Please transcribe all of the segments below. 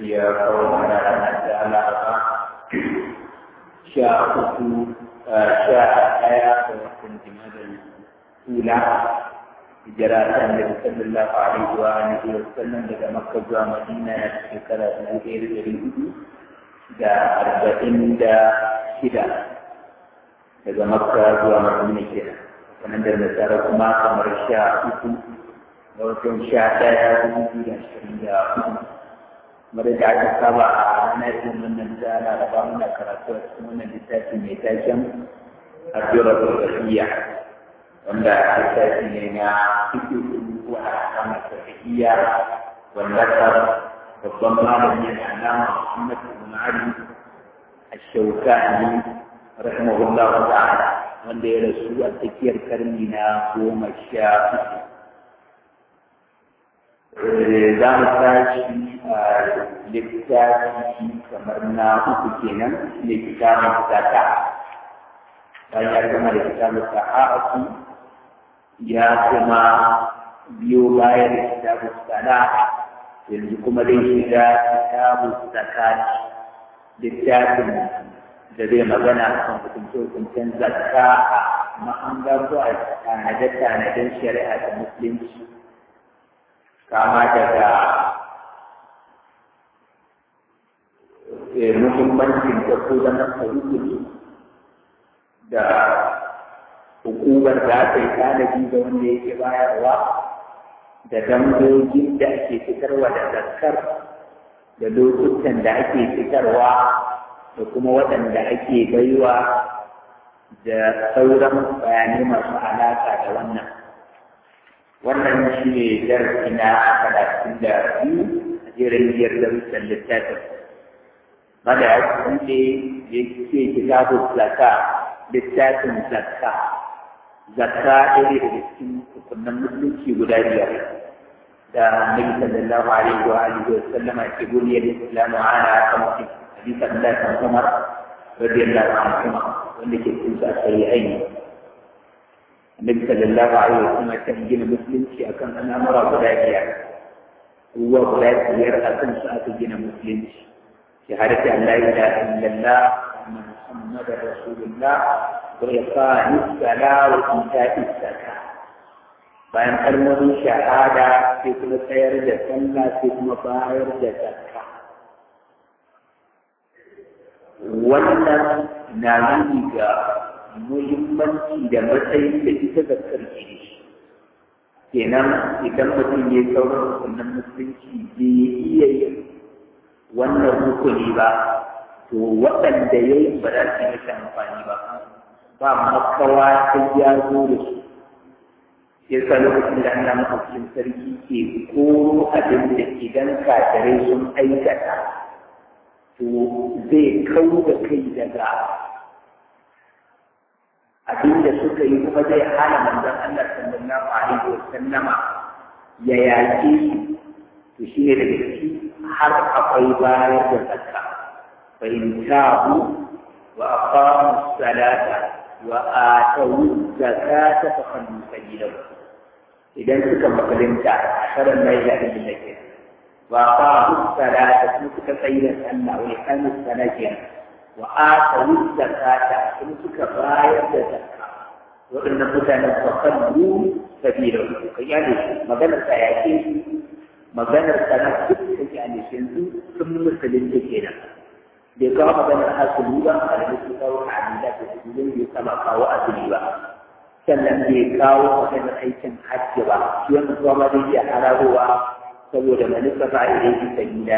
sarki ya kawo mana ranar da alaba sha uku sha ɗaya da watan jimadar hula hijira ta annabi sallallahu alaihi wa alihi wa sallam daga makka zuwa madina na shekara dubu ɗaya da ɗari hudu da arba'in da shida daga makka zuwa madina kenan sanan da nasara kuma kamar sha uku da watan sha ɗaya dubu biyu da ashirin da hudu kamar da aka saba a ranar irin wannan da ana raba muna karatu a cikin wannan littafi mai taken addu'ar rubutu wanda littafi ne na fito ko a kama tafiya wanda ta babban malami da alama Muhammad ibn Ali Ash-Shawkani rahimahullah ta'ala wanda ya rasu a tsakiyar karni na goma sha uku za mu tashi a littafi kamar na uku kenan ne kitabun zaka bayan ya gama da kitabun saha'atu ya kuma biyo bayan da kitabun sana yanzu kuma zai shiga kitabun zakati littafin da zai magana a kan hukunce-hukuncen zakka a mahangar ko a tanade-tanaden shari'a da musulunci kama daga muhimmancin da ko zama rukuni da hukumar da aka yi tanadi da wanda yake bayarwa da dangogin da ake fitarwa da zakkar da lokutan da ake fitarwa da kuma waɗanda ake baiwa da sauran bayanai masu alaƙa da wannan wannan shi ne darasi na talatin da biyu a jerin biyar darussan littafin mada ya kuɗe ya ce kitabun zaka littafin zakka zakka ɗaya daga cikin hukunan musulunci guda biyar da annabi sallallahu alaihi wa alihi wa sallama ke buniyar islamu ana kamsin hadith Abdullah bin Umar radiyallahu anhu wanda ke cikin sa sai aini annabi sallallahu alaihi wa sallam kan gina musulunci akan al'amura guda biyar ruwa guda biyar akan su aka gina musulunci shahadati an la ilaha illallah محمد رسول الله وإقام الصلاة وإيتاء الزكاة bayan kalmomin shahada sai kuma tsayar da sallah sai kuma bayar da zakka wannan na nuni ga muhimmanci da matsayin da ita zakkar ke da shi kenan idan mutum ya sauran rukunin musulunci bai iya yin wannan rukuni ba to waɗanda ya yi ba za su yi masa amfani ba ba makawa sai ya zo da su sai sa lokacin da Allah mahaifin sarki ke koro abin da idan kafirai sun aikata to zai kau da kai daga abin da suka yi kuma zai hana manzon Allah sallallahu alaihi wa sallama ya yaƙe su to shi ne daga ciki har akwai bayar da zakka فإن تابوا وأقاموا الصلاة وآتوا الزكاة فخلوا سبيلهم إذا سكا مقدمتا فلن لا إله إلا الله وأقاموا الصلاة سنسك سيدا أن وإقاموا الصلاة وآتوا الزكاة سنسك باية الزكاة وإن مثلا فخلوا سبيلهم يعني مغنى سيأتي مغنى سنسك يعني سنسو ثم مسلم كينا bai kawo maganar asali ba a da su kawo amila da su bai kama kawo asali ba sannan bai kawo maganar aikin hajji ba shi wanda kuma ma zai iya hararowa saboda manufa ba a yi sabila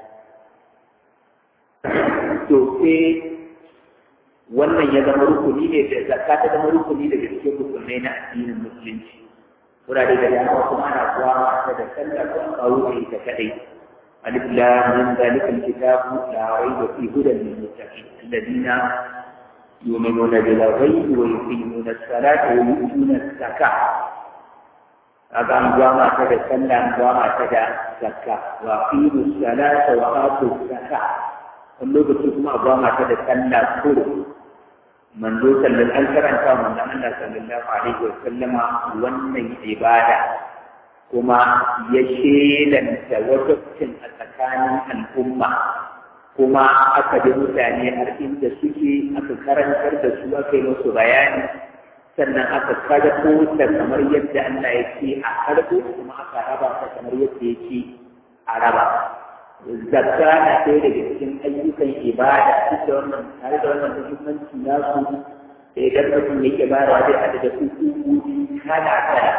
to sai wannan ya zama rukuni ne da zakka ta zama rukuni daga cikin rukunai na addinin musulunci wurare da dama kuma ana kuwa ta da sallah ko kawo da ita kadai ألف لام من ذلك الكتاب لا ريب فيه هدى للمتقين الذين يؤمنون بالغيب ويقيمون الصلاة ويؤتون الزكاة هذا أنظام كذا سنة أنظام كذا زكاة وأقيموا الصلاة وآتوا الزكاة اللغة تسمى أنظام كذا سنة كل من ذو صلى الله عليه وسلم من الله صلى الله عليه وسلم وني عبادة kuma ya shelanta wajabcin a tsakanin al'umma kuma aka bi mutane har inda suke aka karantar da su aka yi musu bayani sannan aka karɓo ta kamar yadda Allah ya ce a karɓo kuma aka raba ta kamar yadda ya ce a raba zakka na ɗaya daga cikin ayyukan ibada duk da wannan tare da wannan muhimmanci nasu da idan mutum yake bayarwa zai haɗu da hukumomi kala kala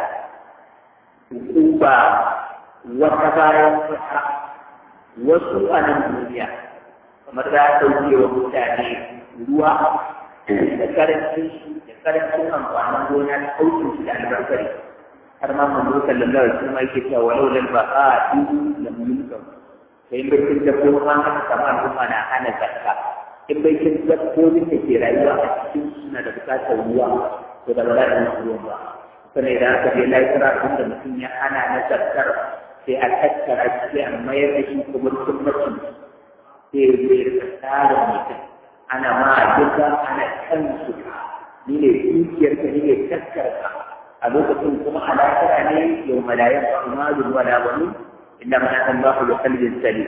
hukuma wata bayan wata wasu a nan duniya kamar za a ɗauke wa mutane ruwa da karancin shi da karancin amfanin gona da ɗaukin shi da albarkari har ma mun zo sallallahu alaihi wasallam yake cewa walau lal baqa'u lam yulqam sai bai kin dabbobin an aka samu al'umma na hana zakka in bai kin dabbobin da ke rayuwa a cikin suna da bukatar ruwa to da ba za su ruwa ba sannan idan aka je laifira inda mutum ya hana na zakkar sai a tattara sai a mayar da shi kuma cikin mutum sai ya zai rika tsarin mutum ana ma duka ana kan su ni ne dukiyar ka ni ne tattara a lokacin kuma a lafiya ne yau malayan kuma zuwa da wani inda mana an ba ku da kalbin sali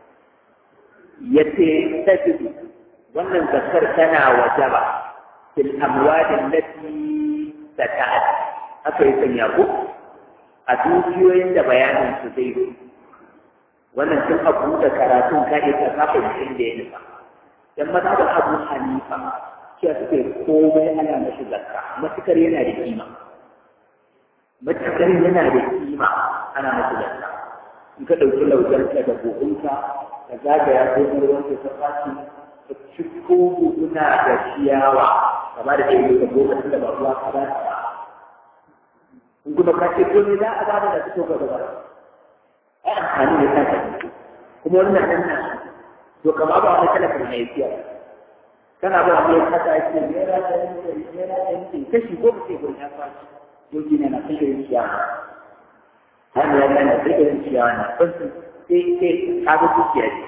ya ce tajidu wannan zakar tana wajaba fil amwadin lati sata'at aka yi sanya ku a dukiyoyin da bayanin su zai yi wannan tun abu da karatun ka iya kafa mutum da ya nufa dan maza da abu hanifa cewa suke komai ana mashi zakka matukar yana da kima matukar yana da kima ana mashi zakka in ka ɗauki laujarka da buhunka ka zagaya ko ruwanka ta fashi ka ciko buhuna da ciyawa kama da ɗaya ka goma da ba ruwa ka ba ta in kuma ka ce ko ne za a bada da fito gaba ai amfani ne ta kuma wannan nan na to kama ba wani talaka mai siya kana ba wani kasa ya ce naira da yanke naira da yanke kashi ko ba ce gurin ya fashi yau ne na kashe ciyawa har ya gane da irin ciyawa na fasu sai sai ka ga dukiya ce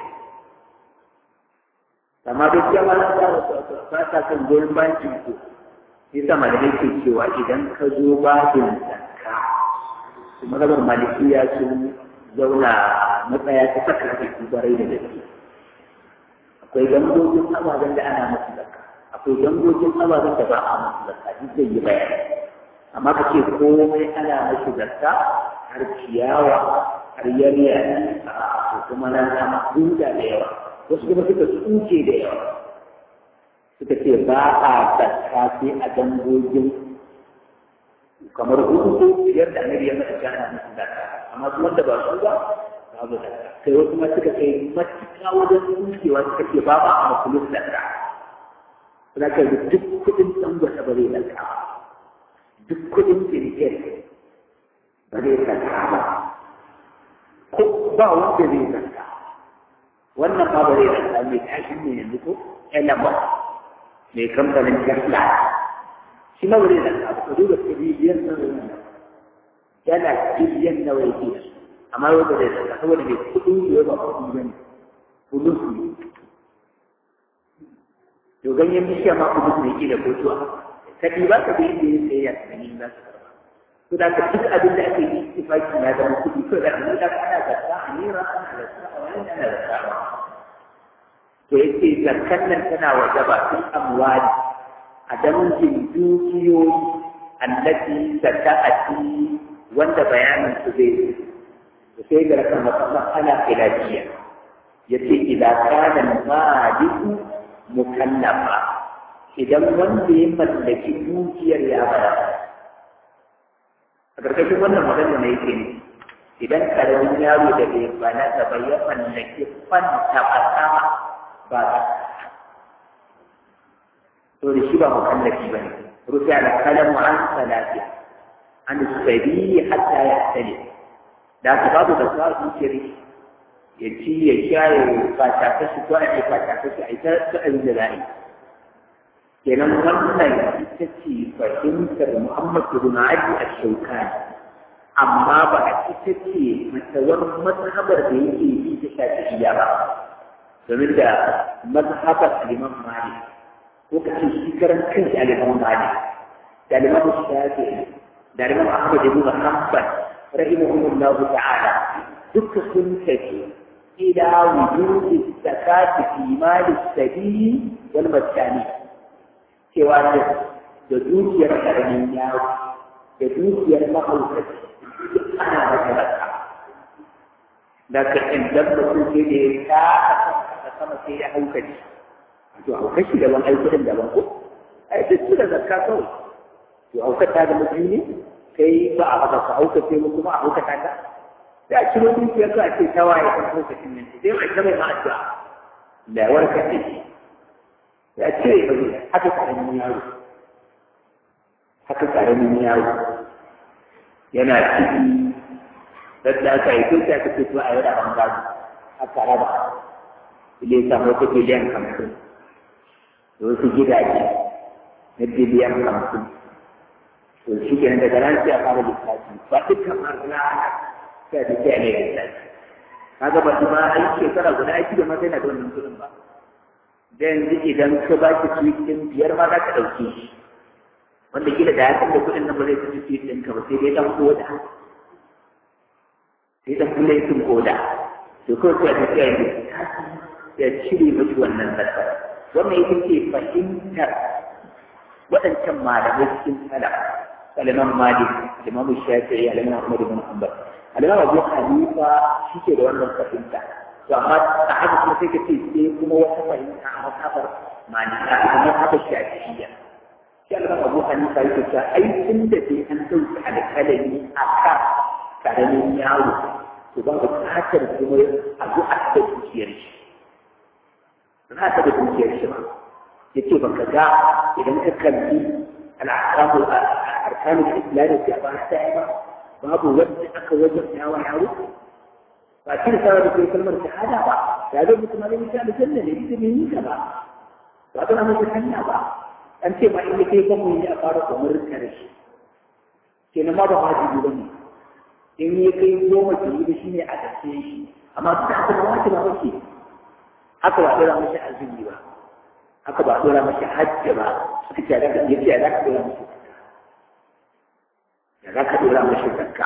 amma duk yawa na da ba ta kan goyon bankin ku yasa malamai ke cewa idan ka zo babin zakka kuma rabar malikiya sun zauna matsaya ta saka da su barai da gaske akwai gangogin ababen da ana masu zakka akwai gangogin ababen da ba a masu zakka duk zai yi bayani amma ka ce komai ana masu zakka har ciyawa har yariya a kuma na sama huda da yawa wasu kuma suka tsuke da yawa suka ce ba a zakka sai a dangogin kamar hudu ko biyar da annabi ya mata gana musu zakka amma su wanda ba su ba babu zakka kai wasu ma suka kai matuƙa wajen tsukewa suka ce ba ba a makulus zakka za ka yi duk kuɗin tsangwata ba zai zakka duk kuɗin kirkir ba zai zakka ba ko ba wanda zai zakka wannan ma ba zai zakka mai tashin ne yanzu ko elama mai kamfanin tesla shi ma ba zai zakka ba ka duba biliyan nawa yana biliyan nawa yake da su amma yau ba zai zakka saboda mai kuɗin da ba kuɗi ba ne kuɗin su to ganyen bishiya ma kuɗin ne ke da kotuwa ka ba ka bi inda ya tsaye ya tsani za su karɓa to da ka duk abin da ake yi ittifaki na zama kuɗi to da kuma da ana zakka a nera ana zakka a wani ana zakka a to yace zakkan nan tana wajaba fil amwali a dangin dukiyoyi allati zakati wanda bayanin su zai yi to sai ga kan masala khilafiya yace idan kana maliku mukallafa idan wanda ya mallaki dukiyar ya bayar a ƙarƙashin wannan magana na yake ne idan karamin yaro da bai bana da bai ya mallaki fanta ba sama ba ta to da shi ba mukallafi ba ne rufe ala kalamu an salati an sabili hatta ya tsale da ka babu da sa dukiyar ya ci ya sha ya fata kashi ko a ce fata kashi a ita ta abin da za'a yi kenan wannan ita ce fahimtar Muhammad ibn Ali al-Shawkani amma ba a ita ce matsawar mazhabar da yake yi ta shafi'iyya ba domin da mazhabar Imam Malik ko ka ce shi karan kanshi al-Imam Malik da Imam Shafi'i da Imam Ahmad ibn Hanbal rahimahumullah ta'ala duka sun tafi ila wujudi zakati fi mali sabili wal maskani cewa da da dukiyar karamin yaro da dukiyar mahaukaci duk ana masa zakka da ka inda mutum sai da ya ta sama sai ya haukaci to haukaci daban aikudan daban ko ai duk su da zakka kawai to haukata da mutum ne kai ba a haka ka haukace mu kuma a haukata ka sai a ciro dukiyar ka a ce ta waye kan haukacin nan sai mai ta mai ma addu'a da warkar da shi sai a cire ba zai haka karamin yaro haka karamin yaro yana ciki da aka yi kai ta ce to a yi da bangare aka raba ile ya samu wata biliyan hamsin da wasu gidaje na biliyan hamsin to shi kenan daga nan sai a fara lissafi ba dukkan marna sai da sai a ne lissafi kaga ba su ma ai shekara guda aiki da mata yana da wannan kudin ba da yanzu idan ka ba ki cikin biyar ma za ka ɗauke shi wanda kila da ya san da kudin nan ba zai fi cikin ɗinka ba sai dai ɗan koda sai ɗan kula yin koda to kawai sai a tafiya yin ya cire miki wannan zakar wannan ita ce fahimtar waɗancan malamai cikin salaf الإمام مالك الإمام الشافعي الإمام أحمد بن حنبل الإمام أبو حنيفة شيء ده wannan fahimta to amma a haka kuma sai ka ce sai kuma wata fahimta a mazhabar malika a mazhabar shafi'iyya shi Allah Abu Hanifa yake cewa ai tun da dai an dauki alƙalami a kan karamin yaro to ba buƙatar kuma a zo a taɓa dukiyar shi ba za a taɓa dukiyar shi ba yace baka ga idan ka kalli al'akamu arkanul islam da ba ta yi ba babu wanda aka wajen yawa yaro ba kin sa da kai kalmar shahada ba ya zo mutum ne mutum da janna ne ita bai yi ta ba ba ta masa hanya ba an ce ma in ya kai kuma yi a fara umar karshe kenan ma ba wajibi ba ne in ya kai goma ki yi da shi ne a gaske shi amma duk da haka ba wajibi ba ke haka ba dora mashi azumi ba haka ba dora mashi hajji ba suka ce da yace ya za ka dora mashi da za ka dora mashi zakka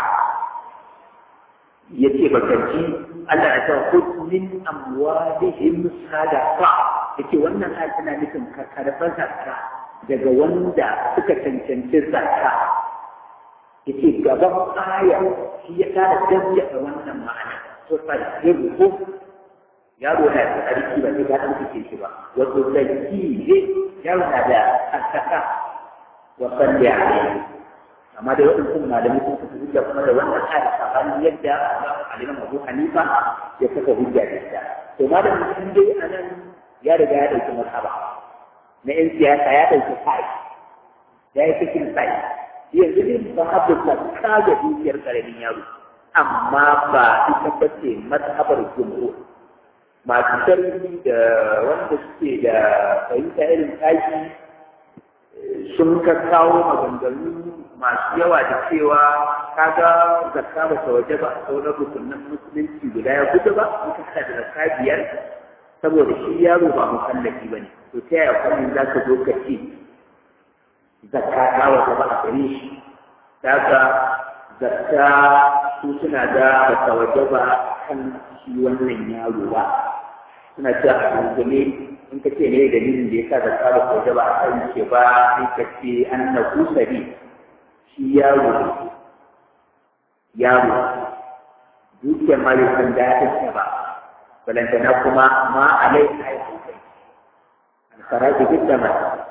ya ce baka ji Allah ya tawa ko min amwalihim sadaqa yace wannan ayat tana nufin ka karɓar zakka daga wanda suka cancanci zakka yace gaban aya shi ya kara gaskata wannan ma'ana to fa yabo yaro na da tsarki ba sai ka dan kike shi ba wato tsarki ne yaro na da tsaka wa salli alaihi amma da waɗansu malamai sun kafa hujja kuma da wannan ayat tsakanin yadda alimam Abu Hanifa ya kafa hujja da ita to malam sun dai anan ya riga ya dauki masaba na yan siyasa ya dauki sai ya yi cikin sai yanzu ne ba haɗu ka kaga dukiyar karamin yaro amma ba ita ba ce mazhabar jumhur masu sarki da wanda suke da fahimta irin tashi sun ka kawo maganganu masu yawa da cewa kaga zakka ba ta waje ba sauran rukunin musulunci guda ya gudu ba in ka da zakka biyar saboda shi yaro ba mukallafi ba ne to ta yaya kwanin za ka zo ka ce zakka ta waje ba a gare shi daga zakka su suna da ba ta waje ba kan shi wannan yaro ba suna cewa a dangane in ka ce ne dalilin da ya sa zakka ba ta waje ba a kan shi ba sai ka ce an na kusari shi yaro yaro dukiyar ma bai san daɗin ba balantana kuma ma alai aiki kai alkaraji biddama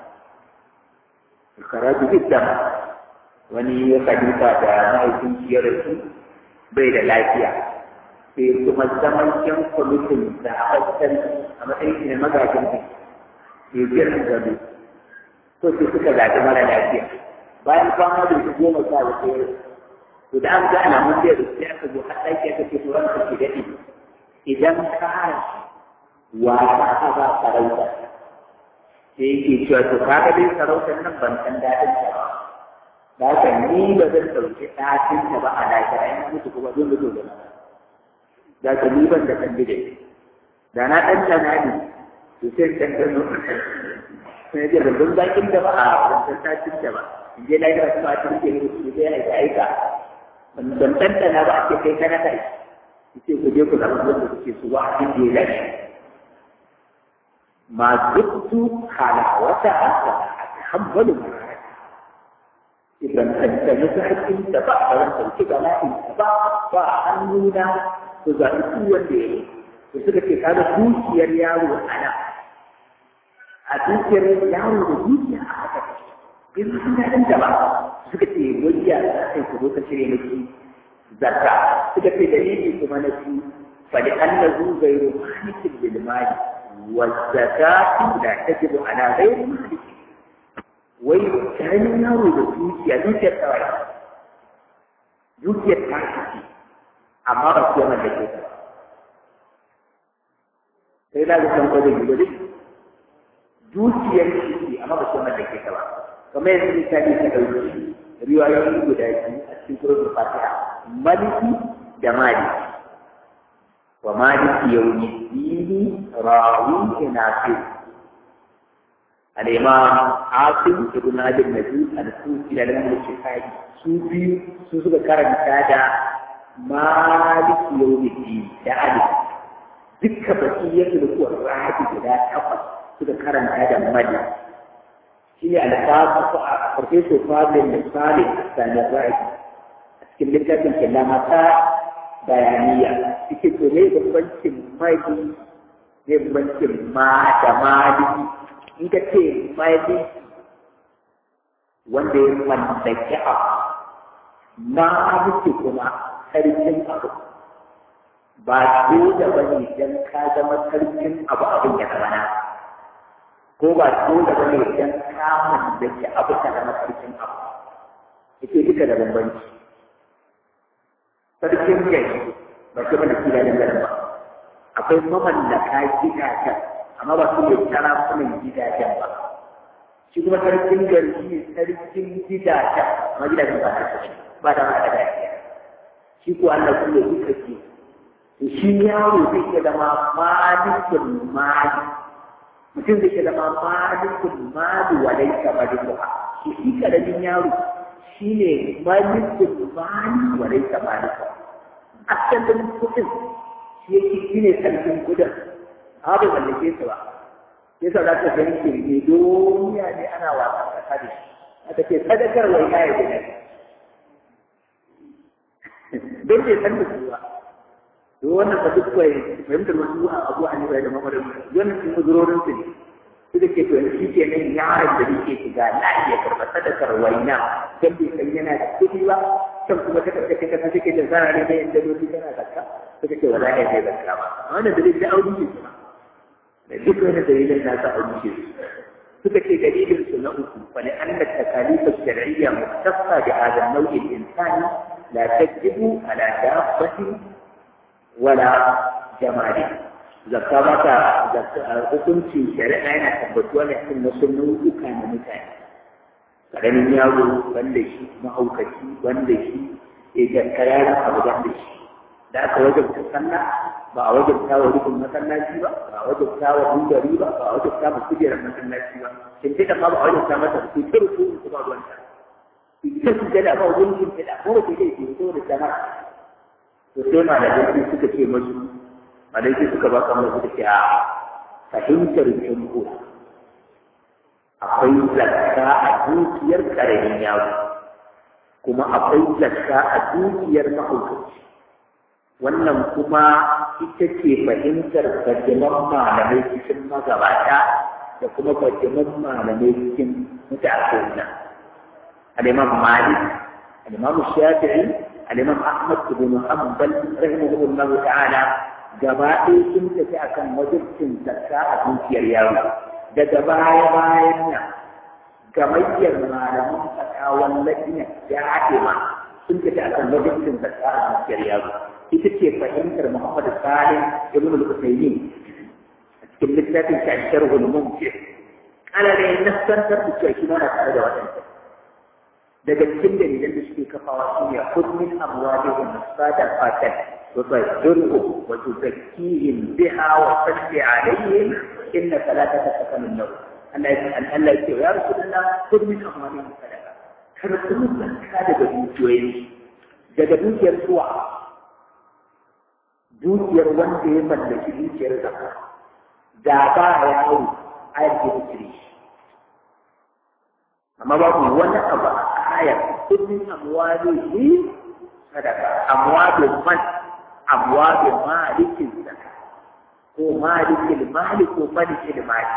alkaraji biddama wani ya kadita da mahaifin shi ya rasu bai da lafiya sai kuma zaman yan kwamitin da a a matsayin shi ne magajin ne ke jiran gado to sai suka zaɓi mara lafiya bayan kwana da su goma sha da tsere to da an ga ana mun da sai aka zo har ɗaki aka ce turan ka ke daɗi idan ka wa ka ba sarauta sai yake cewa to kaga dai sarautar nan ban san daɗin ta ba da haka ni ba zan ɗauki ɗakin ta ba a lafiya in mutu kuma zan mutu da nan da ka ni ban da kan bide da na ɗan tana ne to sai ɗan ɗan sai da ban zakin da ba a ban san ɗakin ta ba in je lafiya kuma a cikin ke su zai aika aika ban ɗanɗana ba ake kai kana kai ce ku je ku zama wanda kuke su wa abin da ya dace ma zubtu halawata haka a hambalu idan kan ta yi hakkin da ba a ran sauki ga la'in da ba ba a hannuna ku zaɓi su wanda ya yi da suka ce kada dukiyar yaro ana a dukiyar yaro da dukiya a haka in sun daɗin da ba suka ce wajiya da sai ku zo ka cire miki zakka suka ce dalili kuma na su fali annahu ghayru malikin bil mali wa zakatu la tajibu ala ghayri malik wai kayan yaro da dukiya dukiyar kawai dukiyar ta ce amma ba su yana da ke ta sai da ga san kodin gudu dukiyar shi amma ba su yana da ke ta ba kamar yanzu misali ka ɗauki riwayoyi guda biyu a cikin surutun fatiha maliki da maliki wa maliki yaumi dini rawi nafi al-imam asim ibn abd najib al-kufi da lamar shifai su biyu su suka karanta da maliki yaumi dini da alif dukka baki yake da kuwa rahabi guda takwas suka karanta da maliki shi ne alfasu a farfeso fadin da salih sani ra'i a cikin littafin killamata bayaniya suke to ne bambancin mali ne bambancin ma da mali in ka ce mali wanda ya mallaki abu maliki kuma sarkin abu ba dole ba ne don ka zama sarkin abu abin ya zama na ko ba dole ba ne idan kamun da ke abu ta zama sarkin abu yake duka da bambanci sarkin gari ba shi mana kila da garin ba akwai mamallaka gidajen amma ba su ne sarakunan gidajen ba shi kuma sarkin gari shi ne sarkin gidajen amma gidajen ba ta ba da ma da gaskiya shi ko Allah kuma duka ke to shi yaro zai iya zama malikul mali mutum zai iya zama malikul mali wa laisa malikuha shi shi karamin yaro shi ne malikul mali wa laisa malikuha asalin kudin shi yake shi ne sarkin kudin amma bai mallake su ba sai sa za ka ga yake ne duniya ne ana wasa kasa da shi aka ce sadakar wai ya yi ne don bai san da su ba to wannan ba duk kai fahimtar wasu abu a ne da mamarin wannan sun muzurorin su ne su da ke to shi ke nan yaron da yake shiga na iya karɓar sadakar waina don bai san yana da kuɗi ba can kuma ta karɓar kai kasa take da zara ne da yadda lokaci tana zakka suka ce wala ya zai zakka ba wannan dalilin da audi ne kuma da duk wani dalilin na sa audi ce suka ce dalilin su na uku wani an da takalifa shar'iyya muktasa da hada nau'in insani la tajibu ala dabbatin wala jamali zakka ba ta hukuncin shari'a yana tabbatuwa ne cikin wasu nau'uka na mutane karamin yaro wanda shi mahaukaci wanda shi ya ga kararan abu wanda shi da aka wajabta sallah ba a wajabta wa rukun masallaci ba ba a wajabta wa hungari ba ba a wajabta wa kujerar masallaci ba shin sai da ba a wajabta masa su ta rukun su ba ruwanta ita su gada ba wajen yin fida ko da ke ke so da jama'a to sai malamai suka ce masu malamai suka ba kamar suka ce a fahimtar jumhur akwai zakka a dukiyar karamin yaro kuma akwai zakka a dukiyar mahaukaci wannan kuma ita ce fahimtar fajiman malamai cikin magabata da kuma fajiman malamai cikin mutane al-imam malik al-imam shafi'i al-imam ahmad ibn hanbal rahimahullah ta'ala gaba ɗaya sun tafi akan wajibcin zakka a dukiyar yaro daga baya bayan nan gamayyar malaman fatawan lafiya ya haɗe ma sun tafi akan wajibcin zakka a dukiyar yaro ita ce fahimtar muhammad salim ibn al-usaymin a cikin littafin shi a sharhul mumkin ana da yin nassantar da cewa shi mana tare da waɗanda daga cikin dalilan da suke kafawa shi ne kudmin amwalihim sadaqatan وتطهرهم وتزكيهم بها وصل عليهم إن صلاتك سكن لهم أن أن لا يا رسول الله خذ من أموالهم صدقة كرتم هذا بالمسوين daga dukiyar suwa dukiyar wanda ya mallaki dukiyar zakka da ba yawo ayar da cire shi amma babu wani abu a ayar kullum amwalihi sadaka amwalin man amwalin malikin zakka ko malikin mali ko malikin mali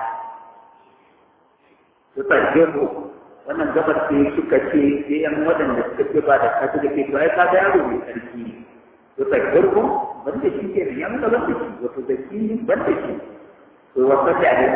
su tarjemu wannan gabar sai suka ce sai yan waɗanda suka ce ba da kasu da ke to ai kaga yaro mai sarki to tarjemu ban da shi ke ya muka ban da shi wato da shi ban da shi to wasu da ne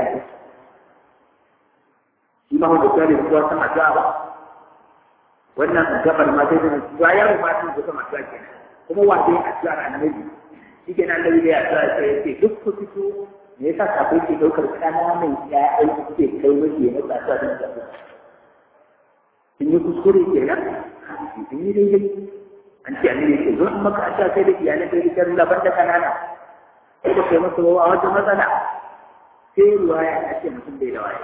shi ma wanda kare kuwa sama ta ba wannan gabar ma sai da to yaro ma sun zo sama ta kenan kuma wa dai a tsara annabi shi ke nan da ya tsara sai ya ce duk ku fito me yasa kafin ke ɗaukar ƙananan ƴaƴan suke kai mace na tsasa don zaɓi sun yi kuskure ke nan sun yi daidai an ce annabi ce zo in maka a sai da iyalai kai da rula banda kanana sai da kai masa a wata matsala sai ruwaya ya ce mutum bai da waye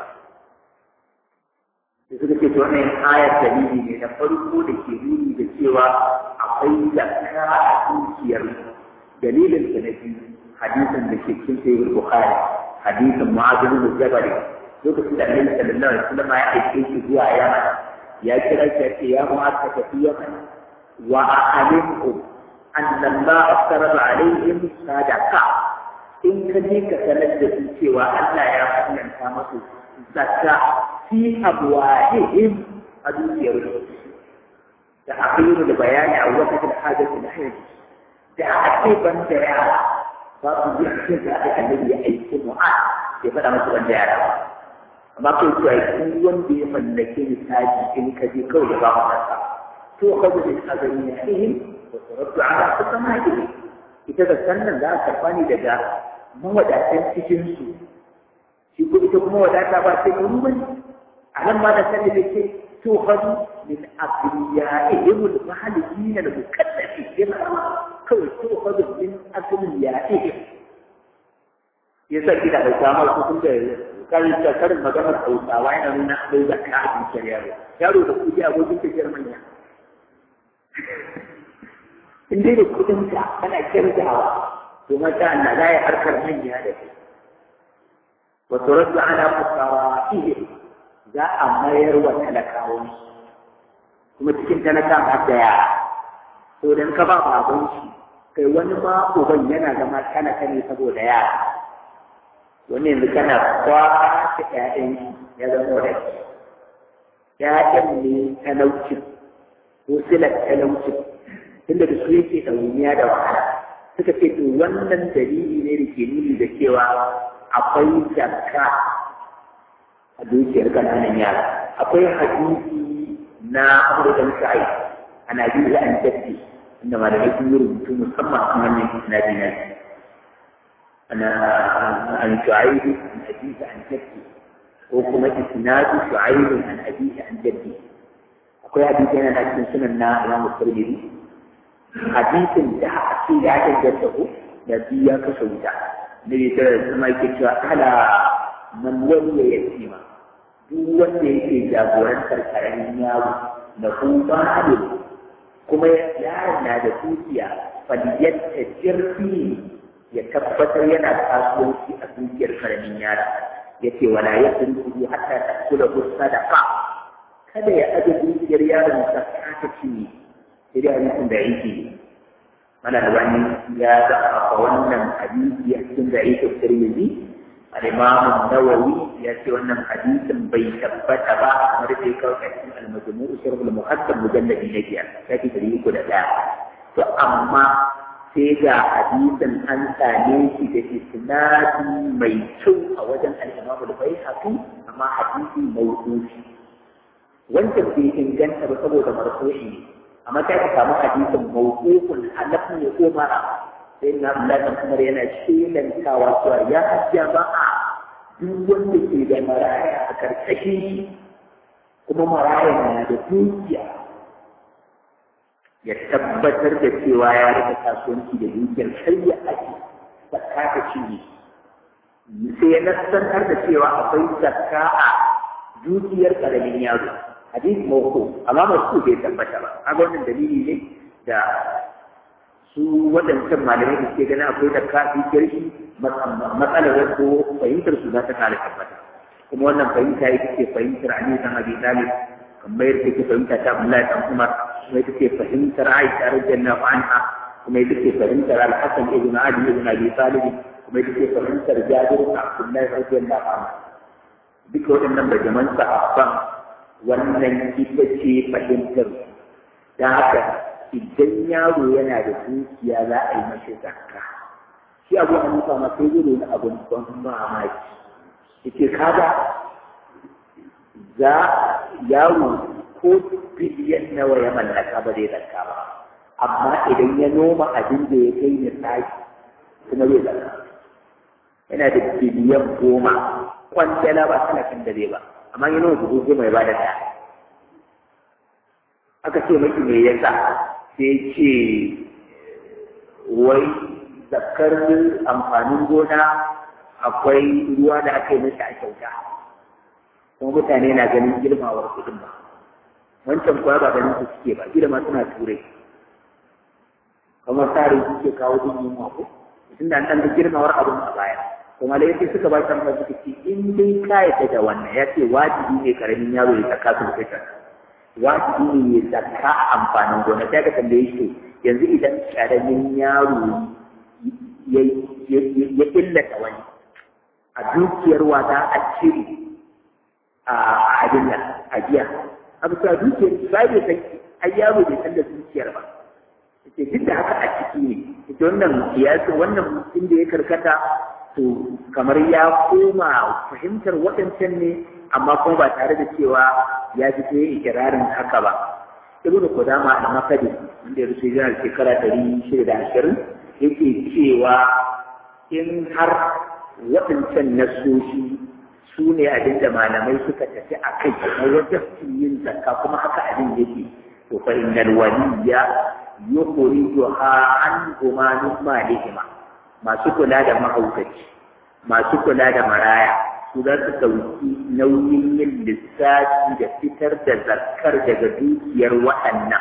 da suka ce to wannan ayar dalili ne na farko da ke nuni da cewa akwai zakka a dukiyar dalilin sa na biyu hadisin da ke cikin sahih bukhari hadisin mu'adh bin jabal lokacin da annabi sallallahu alaihi wasallam ya aike shi zuwa yaman ya kira shi ya ce ya mu'adh ka tafi yaman wa a'limhum anna Allah aftarada alaihim sadaqa in ka je ka sanar da su cewa Allah ya fallanta masu zakka fi abwahihim a dukiyar da akhiru da bayani a wata da hajjatu da hayati da aka ce ban da yara babu yi cikin da aka annabi ya aiki mu'a ya faɗa masa ban da yara ba amma kai to ai kun wanda ya mallake misali in ka je kawai ya ba mu nasa to ka ga da azami ya ihim wa turaddu ala kusamahi ita da sannan za a karɓa ni daga mawadatan cikin su shi ko ita kuma wadata ba sai mu bane a nan ma da sanin da ke to hadu min abriyaihim al-mahalikin al-mukallafin kawai to hadu min abriyaihim yasa kida da samar su kun da karin da karin maganar hausawa yana nuna akwai zakka a cikin yaro yaro da kuɗi abokin tafiyar manya in dai da kuɗin ka kana kirgawa to mata Allah za ya harkar manya da kai wa turaddu ala fuqara'ihim za a mayar wa talakawan kuma cikin talaka har da yara to dan ka ba baban shi kai wani ma uban yana zama kana kane saboda yara wani yanzu kana kwace ƴaƴan ya zama da ƴaƴan ne talaucin ko silar talaucin tunda da su yake ɗauniya da wahala suka ce to wannan dalili ne da ke nuni da cewa akwai zakka a dukiyar ƙananan yara akwai hadisi na abu da sa'i ana biyu an jaddi inda malamai sun yi rubutu musamman kan wannan isnadi na أنا عن شعيب عن أبيه عن جده وكما إسناد شعيب عن أبيه عن جده أقول حديث أنا لكن سنن إمام الترمذي حديث ده أكيد عن جده الذي يكسودا النبي صلى الله عليه وسلم يقول على من ولي يتيما duk wanda yake jagorantar karamin yaro da kuma halin kuma yaron na da dukiya faliyar jirfi ya tabbatar yana kasuwanci a dukiyar karamin yara ya ce wala ya sun kudu hatta ta kula ku sadaka kada ya aje dukiyar yaron ta ta ci sai dai hadisin da yake mana da wani ya zaɓa wannan hadisi a cikin da yake tirmidhi al-imam nawawi ya ce wannan hadisin bai tabbata ba kamar da ya kawo a cikin al-majmu' sharh al-muhaddab mujalladi na biyar sai da uku da ɗaya to amma sai ga hadisin an same shi da isnadi mai kyau a wajen al-Imam al-Baihaqi amma hadisi mawdu'i wanda bai inganta ba saboda marfu'i amma sai ka samu hadisin mawdu'un alafu ne Umar sai na Allah Umar yana shelantawa cewa ya jama'a duk wanda ke da maraya a karkashin kuma maraya na da dukiya ya tabbatar da cewa ya rika kasuwanci da dukiyar sai ya ake zakka ta cinye sai ya nassantar da cewa akwai zakka a dukiyar karamin yaro hadisi mawko amma masu bai tabbata ba kaga wannan dalili ne da su waɗancan malamai da suke ganin akwai da kafi kirki matsalar ko fahimtar su za ta kare tabbata kuma wannan fahimta ita ce fahimtar Ali dan Abi Talib kamar yadda take fahimta ta Abdullahi dan Umar kuma ita ce fahimtar Aisha radiyallahu anha kuma ita ce fahimtar Al-Hasan ibn Ali ibn Abi Talib kuma ita ce fahimtar Jabir ibn Abdullahi radiyallahu anhu duka waɗannan bajaman sahabban wannan ita ce fahimtar da haka idan yaro yana da dukiya za a yi mashi zakka shi abu hanifa ma sai zai nuna abin ban mamaki yace kaga za yaro ko biliyan nawa ya mallaka ba zai zakka ba amma idan ya noma abin da ya kai ni tsaki kuma zai zakka yana da biliyan goma kwantala ba talatin da zai ba amma ya noma dubu goma ya ba da ɗaya aka ce maki me yasa sai ce wai zakar amfanin gona akwai ruwa da aka yi masa a kyauta kuma mutane na ganin girmawar kuɗin ba wancan kuwa ba ganin su suke ba girma suna turai kamar tsarin suke kawo duk yunwa ko tun da an ɗan girmawar abin a baya kuma da yake suka ba kan suka ce in dai ka yadda da wannan ya ce wajibi ne karamin yaro ya saka su fitar wajibi ne ya saka amfanin gona sai ka tambaye shi yanzu idan karamin yaro ya illata wani a dukiyar wata a cire a abin nan a biya a bisa dukiyar ba bai san ai yaro bai san da dukiyar ba ce duk da haka a ciki ne ita wannan kiyasi wannan inda ya karkata to kamar ya koma fahimtar waɗancan ne amma kuma ba tare da cewa ya ji ta ikirarin haka ba ibn Qudama al-Makadi wanda ya rufe jiran shekara ɗari shida da ashirin yake cewa in har waɗancan nasoshi su ne abin da malamai suka tafi a kai na wajen yin zakka kuma haka abin yake to fa innal waliya yukhrijuha an gumanin malihima masu kula da mahaukaci masu kula da maraya su za su ɗauki nauyin yin lissafi da fitar da zakkar daga dukiyar waɗannan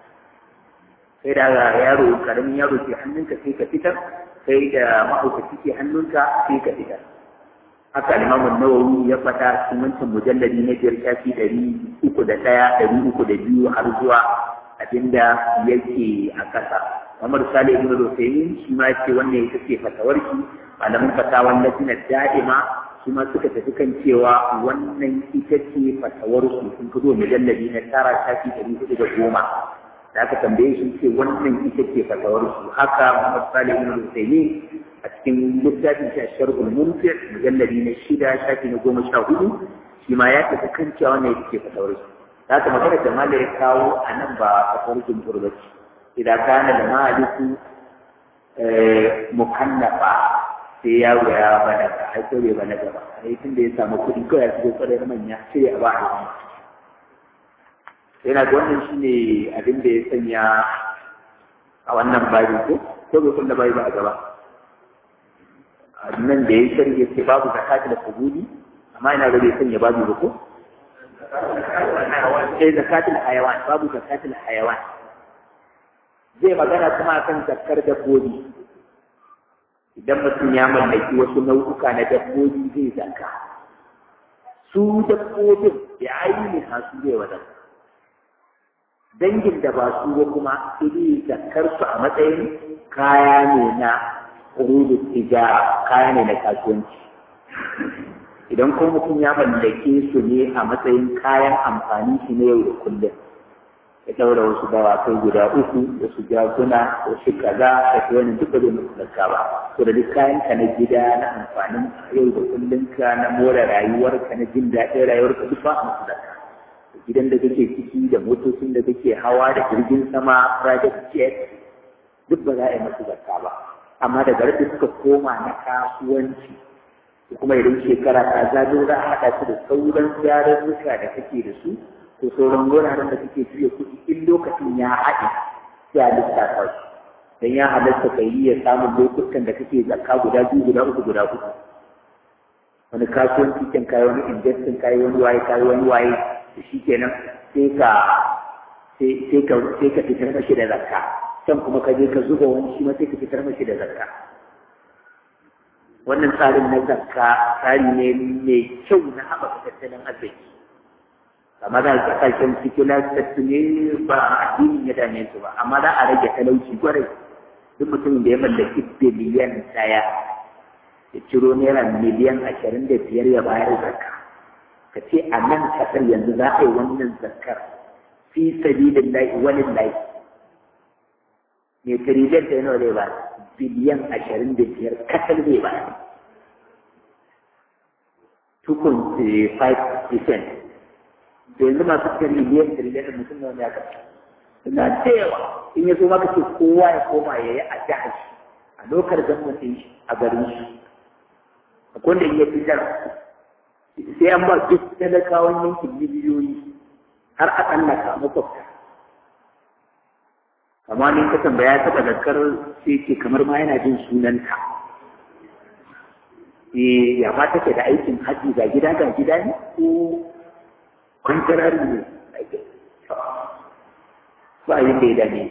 sai da yaro karamin yaro ke hannunka sai ka fitar sai da mahaukaci ke hannunka sai ka fitar haka limamun nawawi ya fata cikin wancan mujalladi na biyar shafi ɗari uku da ɗaya ɗari uku da biyu har zuwa abinda yake a ƙasa Muhammad Salih ibn Rusaymin shi ma ce wannan ita ce fatawarki malamin fatawan lajina da'ima shi ma suka tafi kan cewa wannan ita ce fatawar su sun fito mujalladi na tara shafi ɗari hudu da goma da aka tambaye shi ce wannan ita ce fatawar su haka Muhammad Salih ibn Rusaymin a cikin littafin shi Sharhul Mumtir mujalladi na shida shafi na goma sha hudu shi ma ya tafi kan cewa wannan ita ce fatawar su da aka magana da mala ya kawo a nan ba fatawar jumhur ba ce idan kana da maliku mukannafa sai yaro ya bada ka ai ko bai bada ba ai tun da ya samu kuɗi kawai ya shigo kwarar manya sai ya ba a yana da wannan shine abin da ya sanya a wannan babi ko ko bai kulla babi ba a gaba nan da ya shirya ce babu zakati da kubudi amma ina ga bai sanya babu ba ko eh zakatul hayawan babu zakatul hayawan zai magana kuma akan zakkar dabbobi idan mutum ya mallaki wasu nau'uka na dabbobi zai zaka su dabbobin ya aini su zai wadar dangin da ba su ba kuma iri zakkar su a matsayin kaya ne na urudus tijara kaya ne na kasuwanci idan kuma mutum ya mallake su ne a matsayin kayan amfani shi na yau da kullum ya ɗaura wasu dawakai guda uku da su jakuna wasu kaza da su wani duka zai musu zakka ba to da duk kayan ka na gida na amfanin yau da kullum ka na more rayuwar ka na jin daɗin rayuwar ka duk ba a musu zakka gidan da kake ciki da motocin da kake hawa da jirgin sama private jet duk ba za a yi musu zakka ba amma daga da suka koma na kasuwanci kuma idan shekara ta zago za a haɗa su da sauran yarurruka da kake da su ko sauran wuraren da kake juya kuɗi in lokacin ya haɗe sai a lissafa su dan ya halatta ka yi ya samun lokutan da kake zakka guda biyu guda uku guda uku wani kasuwanci kan kayi wani investin kayi wani waye kayi wani waye da shi kenan sai ka sai ka sai ka fitar mashi da zakka can kuma ka je ka zuba wani shi ma sai ka fitar mashi da zakka wannan tsarin na zakka tsari ne mai kyau na haɓaka tattalin arziki amma za a kasashen sikula tattu ne ba addinin ya dame su ba amma za a rage talauci gwarai duk mutumin da ya mallaki biliyan ɗaya ya ciro naira miliyan ashirin da biyar ya bayar zakka ka ce a nan kasar yanzu za a yi wannan zakkar fi sabilin lahi wani lahi mai tiriliyan ta yana zai ba biliyan ashirin da biyar kasar zai ba 2.5 percent da yanzu masu tiriliyan tiriliyan da mutum nawa ne aka suna da yawa in ya zo maka ce kowa ya koma ya yi a jihar shi a lokar gwamnatin shi a garin shi akwai wanda ya fitar sai an ba duk talakawan yankin miliyoyi har a tsallaka makwabta amma ni ka tambaya ta zakar sai ce kamar ma yana jin sunanta eh ya ma take da aikin haji ga gida ga gida ne ko kwantarari ne ba yin da ya dame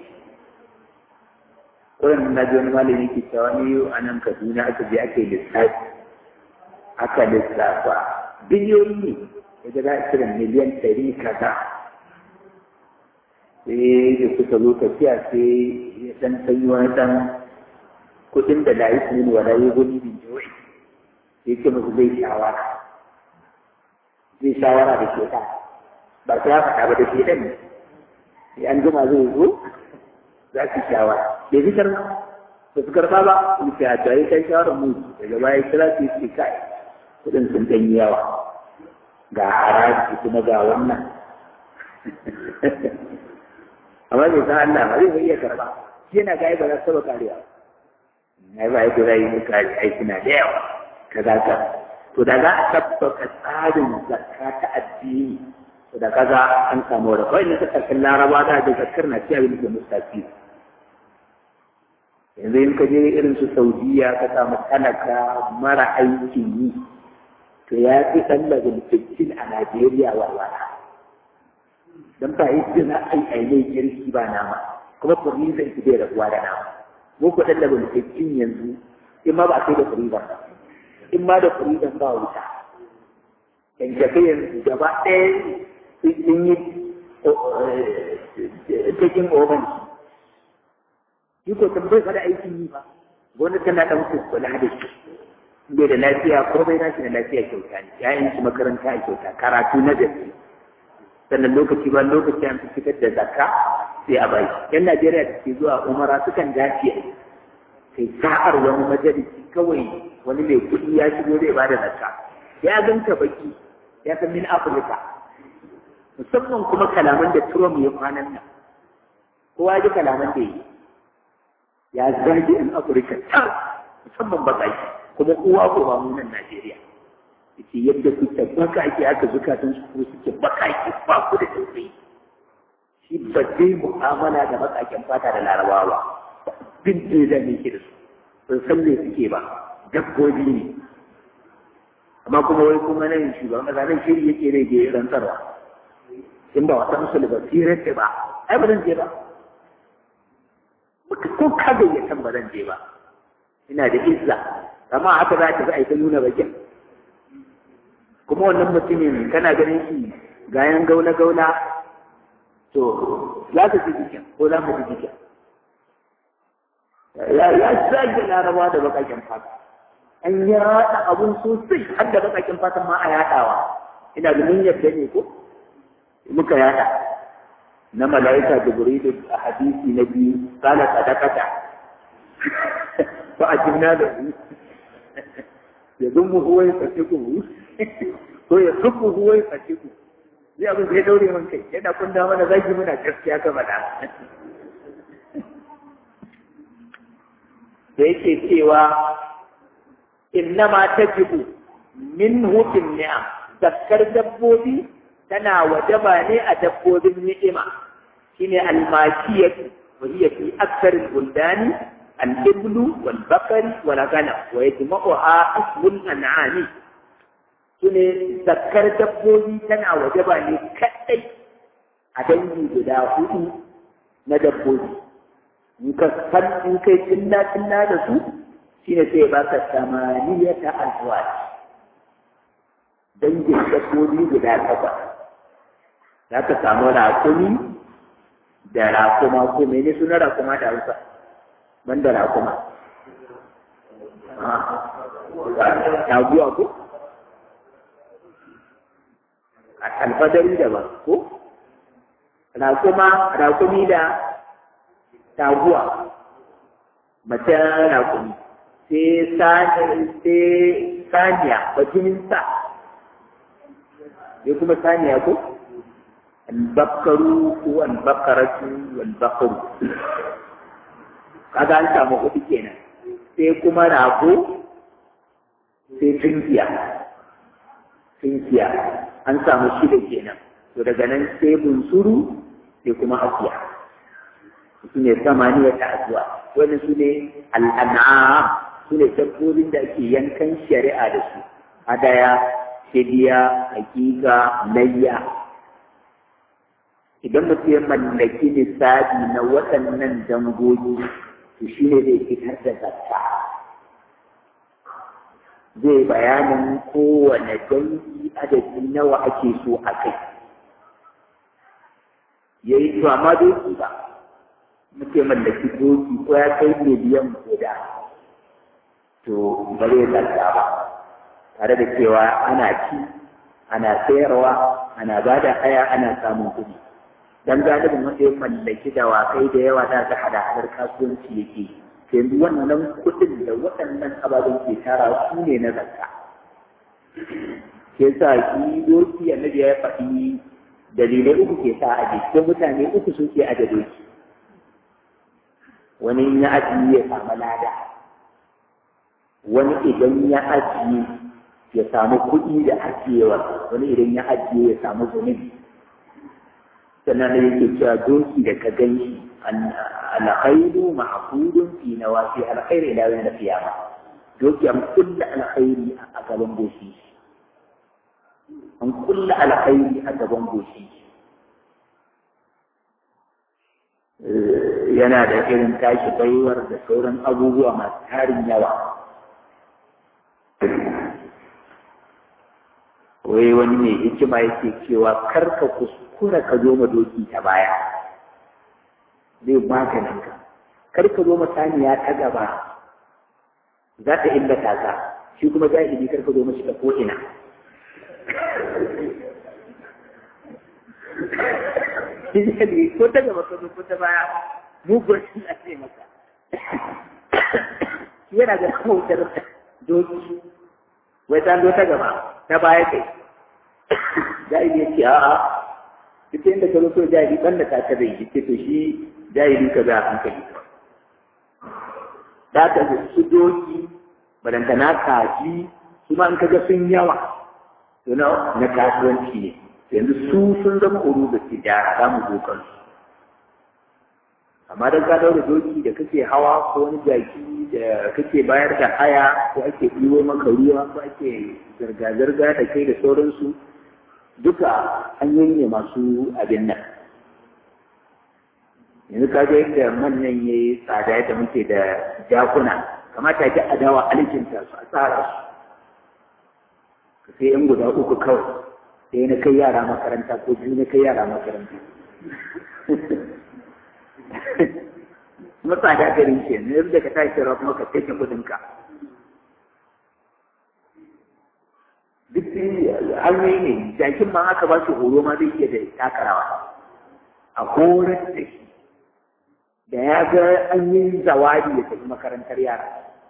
wurin na ji wani malami ke cewa ni a nan kaduna aka je aka yi lissafi aka lissafa biliyoyi ne daga za a cire miliyan ɗari kaza sai da suka zo tafiya sai ya ɗan sanyi wani ɗan kuɗin da layi su ne wa layi guni bin jiwai sai ce musu zai shawara zai shawara da ke ba su ya faɗa ba da ke ɗan sai an jima zai zo za su shawara bai fi karɓa ba su karɓa ba su ce a tare kai shawarar mu daga baya kira su ce kai kuɗin sun ɗan yi yawa ga haraji kuma ga wannan amma bai san Allah ba zai iya karɓa shi yana ga ba za su taɓa karewa ai ba yadda zai yi kare aiki na da yawa kaza ka to da za a tabbata tsarin zakka ta addini da kaza an samu da kawai na kasashen laraba da da zakkar na ci abin da mustafi yanzu in ka je irin su saudiya ka samu talaka mara aikin yi to ya fi ɗan daga mutum a najeriya walwala don ba yi jina ai ainihin kirki ba nama kuma furizan ki bai rabuwa da nama mu ku ɗan daga mutum yanzu in ma ba a kai da furizan ba in ma da furizan ba wuta yanke yanzu gaba ɗaya sun yi cikin oban shi ko kan bai fada aikin yi ba gwamnati tana ɗan kula da shi bai da lafiya ko bai nashi da lafiya kyauta ne yayin shi makaranta a kyauta karatu na gaske sannan lokaci ba lokaci an fi fitar da zakka sai a bai yan najeriya da ke zuwa umara sukan dace kai sa'ar wani majalisi kawai wani mai kuɗi ya shigo zai ba da zakka ya ganka baki ya san min afirka musamman kuma kalaman da Trump ya kwanan nan kowa ji kalaman da yi ya zagi in Afirka tar musamman baƙaƙi kuma kowa ko ba mu nan Najeriya yace yadda kuke baƙaƙi aka zukatan su ko suke baƙaƙi ba ku da tausayi shi ba zai mu'amala da baƙaƙen fata da larabawa bin da ne ke da su ban san me suke ba dabbobi ne amma kuma wai kuma nan shugaban ƙasa nan shiri yake rage rantsarwa in ba wata musu ba sirar ce ba ai ba zan je ba ko ka gayyatan ba zan je ba ina da izza amma haka za ta za ta nuna bakin kuma wannan mutumin kana ganin shi gayan gaula gaula to za ka ji jikin ko za mu ji jikin ya zage larabawa da bakakin fata an yaɗa abun sosai har da bakakin fata ma a yaɗawa ina ganin yadda ne ko muka yada na mala'ika jibrilu a hadisi na biyu kala sadakata fa ajibna da hu ya dummu huwa ya fasiku ko ya suku huwa ya fasiku zai abin zai daure man kai yana kunda mana zagi muna gaskiya ka faɗa da yake cewa innama tajibu min hukun ni'am zakkar dabbobi tana wajaba ne a dabbobin ni'ima shine almakiyatu wa hiya fi akthar al-buldani al-iblu wal bakari wal ghanam wa yajma'uha ismul an'ami shine zakkar dabbobi tana wajaba ne kadai a dangi guda hudu na dabbobi in ka san in kai tilla tilla da su shine sai ba ka samaniyata azwaj dangin dabbobi guda takwas za ka samu rakumi da rakuma ko mene suna rakuma da hausa ban da rakuma taguwa ko a alfadari daban ko rakuma rakumi da taguwa mace rakumi sai saniya bajinin sa sai kuma saniya ko albakaru ko albakaratu albakaru kaga an samu hudu kenan sai kuma rago sai tunkiya tunkiya an samu shida kenan to daga nan sai bunsuru sai kuma akuya su ne samaniya ta azuwa wani su ne al'an'am su ne dabbobin da ake yankan shari'a da su hadaya fidiya hakika layya idan mutum ya mallaki lissafi na waɗannan dangogi to shi ne zai fitar da zakka zai bayanin kowane dangi adadi nawa ake so a kai ya yi to amma doki ba muke mallaki doki ko ya kai miliyan guda to ba zai zakka ba tare da cewa ana ci ana sayarwa ana ba da haya ana samun kuɗi dan galibin wanda ya mallaki dawakai da yawa za ta hada hadar kasuwanci yake yanzu wannan kuɗin da waɗannan ababen ke tara su ne na zakka ke sa shi doki annabi ya faɗi dalilai uku ke sa aje ko mutane uku sun ke aje doki wani ya ajiye ya samu lada wani idan ya ajiye ya samu kuɗi da ajiyewa wani idan ya ajiye ya samu zunubi sannan da yake cewa doki da ka gan shi alkhairu ma'qudun fi nawasi alkhair ila yawm al-qiyamah doki an kulla alkhairi a gaban goshi an kulla alkhairi a gaban goshi yana da irin tashi baiwar da sauran abubuwa masu tarin yawa wai wani mai hikima yake cewa karka kuskura ka zo ma doki ta baya zai maganin ka kar ka zo ma saniya ta gaba za ta illata ka shi kuma jahili kar ka zo mashi ta ko'ina jahili ko ta gaba ka zo ko ta baya mugun shi a ce maka yana da kautar doki wai ta zo ta gaba ta baya kai jahili ya ce a'a duk inda ka zo so jahili ban da ta zai yi ce to shi jahili ka za a hankali da ka su doki barantana kaji su ma in ka ga sun yawa to na na kasuwanci ne yanzu su sun zama uru da tijara za mu zo kansu amma dan ka daura doki da kake hawa ko wani jaki da kake bayar da haya ko ake ɗiwo maka ruwa ko ake zirga-zirga da kai da sauransu duka hanyoyi ne masu abin nan yanzu ka ga yadda manyan ya yi tsada yadda muke da jakuna kamata ki adawa alkinta su a tsara su sai yan guda uku kawai sai na kai yara makaranta ko biyu na kai yara makaranta kuma tsada garin ke ne yadda ka tashi rawa kuma ka take kudinka duk hanyoyi ne jakin ma aka ba shi horo ma zai iya da takarawa a horar da shi da ya ga an yi zawadi ya tafi makarantar yara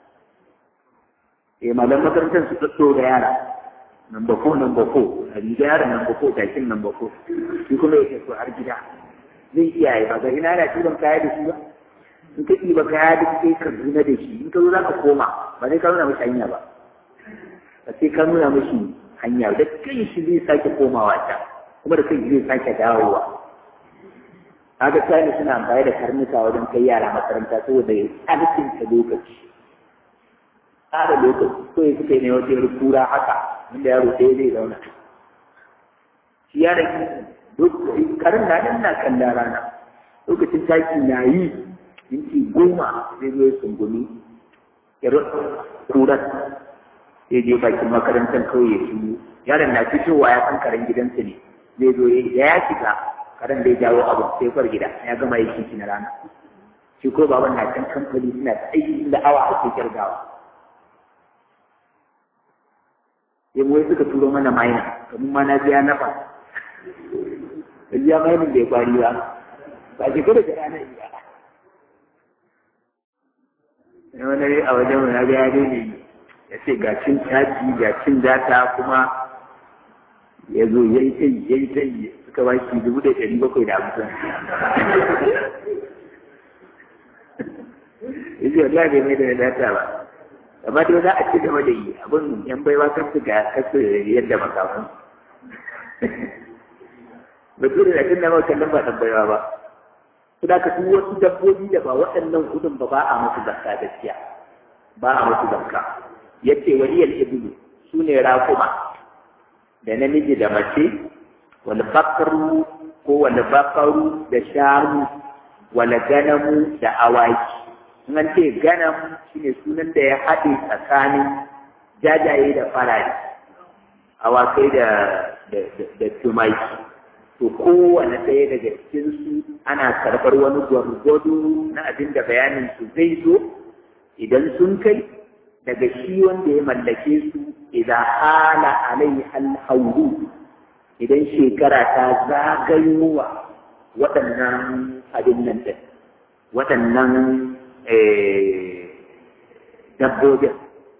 eh malam makarantar su tsatso da yara number four number four a riga yara number four jakin number four shi kuma ya tafi har gida zai iya yi ba ga ina yana ɗiban kaya da shi ba in ka ɗiba kaya da kai ka zuna da shi in ka zo za ka koma ba zai ka nuna mashi hanya ba ba sai ka nuna mashi hanya da kai shi zai sake komawa ta kuma da kai zai sake dawowa kaga sai suna amfani da karnuka wajen kai yara makaranta saboda ya tsarkin ta lokaci tsara lokaci ko ya suka yi ne wata kura haka inda yaro ɗaya zai zauna shi yaron karin na nan na kalla rana lokacin taki na yi minti goma zai zo ya sungumi irin kuran sai je bakin makarantar kawai ya shigo yaron na fitowa ya san karen gidansa ne zai zo ya ya shiga karen da ya jawo abu sai far gida ya gama yi shi na rana shi ko baban na can kamfani suna ta aiki da awa ake kirgawa sai mu suka turo mana maina kamar ma na biya nafa biya mainin da ya kwari ba ba shi kada da ranar iya ne wani a wajen na ga ya ne ya ce ga cin caji ga cin data kuma ya zo ya yi tai ya yi tai suka ba shi dubu da ɗari bakwai da hamsin ya ce wallahi bai mai da data ba amma dai za a ci gaba da yi abin yan baiwa kan su ga kasu yadda makamun bature da tun da mawa kallon ba ɗan baiwa ba su da ka duk wasu dabbobi da ba waɗannan kudin ba ba a musu zakka gaskiya ba a musu zakka yace waliyal ibnu sune raquma da namiji da mace wal bakru ko wal bakaru da shanu wal ganamu da awaki in an ce ganam shine sunan da ya haɗe tsakanin jajaye da farare awakai da da tumaki to kowane ɗaya daga cikinsu ana karɓar wani gwargwado na abin da bayanin su zai zo idan sun kai daga shi wanda ya mallake su idan hala alai alhauru idan shekara ta zagayowa waɗannan abin nan ɗin waɗannan dabbobin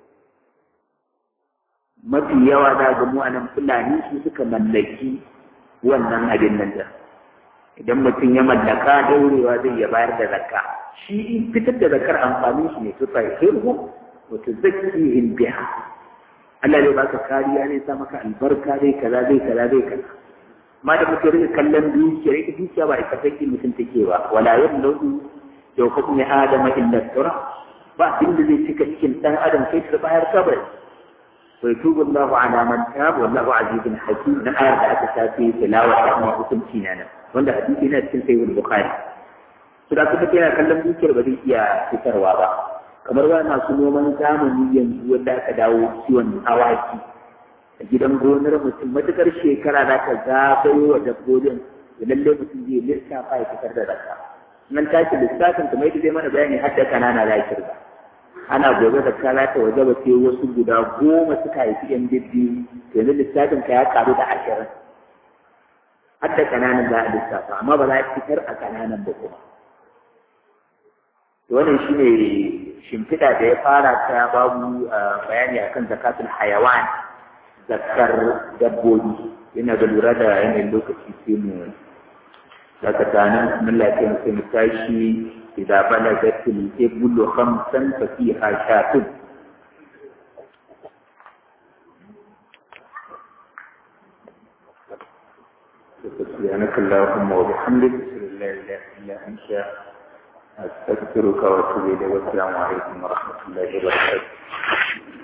mafi yawa za ga mu a nan fulani su suka mallaki wannan abin nan da idan mutum ya mallaka daurewa zai ya bayar da zakka shi fitar da zakkar amfani shi ne tufa hirhu wa tuzakkihim biha Allah zai baka kariya zai sa maka albarka zai kaza zai kaza zai kaza amma da mutum rika kallon dukiya ita dukiya ba ita take mutum take ba wala yamlu da hukmi adama illa tura ba abin da zai cika cikin dan adam kai ta bayar kabari ويتوب الله على من تاب والله عزيز حكيم من آية ذات شافي تلاوة رحمة حكم سينانا wanda hadisi na cikin sayyid bukhari to da kuma kina kallon dukiyar ba zai iya fitarwa ba kamar wa masu noman zamani yanzu wanda aka dawo kiwon awaki a gidan gonar mutum matukar shekara za ka zagayo wa dabbobin da lalle mutum zai lissafa ya fitar da zakka nan tashi lissafin kuma yadda zai mana bayani har da kanana za kirga ana gobe da kala ta waje ba sai wasu guda goma suka haifi yan bibbi yanzu lissafin ka ya karu da ashirin har da kananan za a lissafa amma ba za a fitar a kananan ba kuma to wannan shine shimfiɗa da ya fara ta babu bayani akan zakatul hayawan zakar dabbobi yana da lura da yanayin lokaci sai mu daga tanan mun lafiya sai mu tashi إذا بلغت الإبل خمسا ففيها شاة سبحانك اللهم وبحمدك أشهد أن لا إله إلا أنت أستغفرك وأتوب إليك والسلام عليكم ورحمة الله وبركاته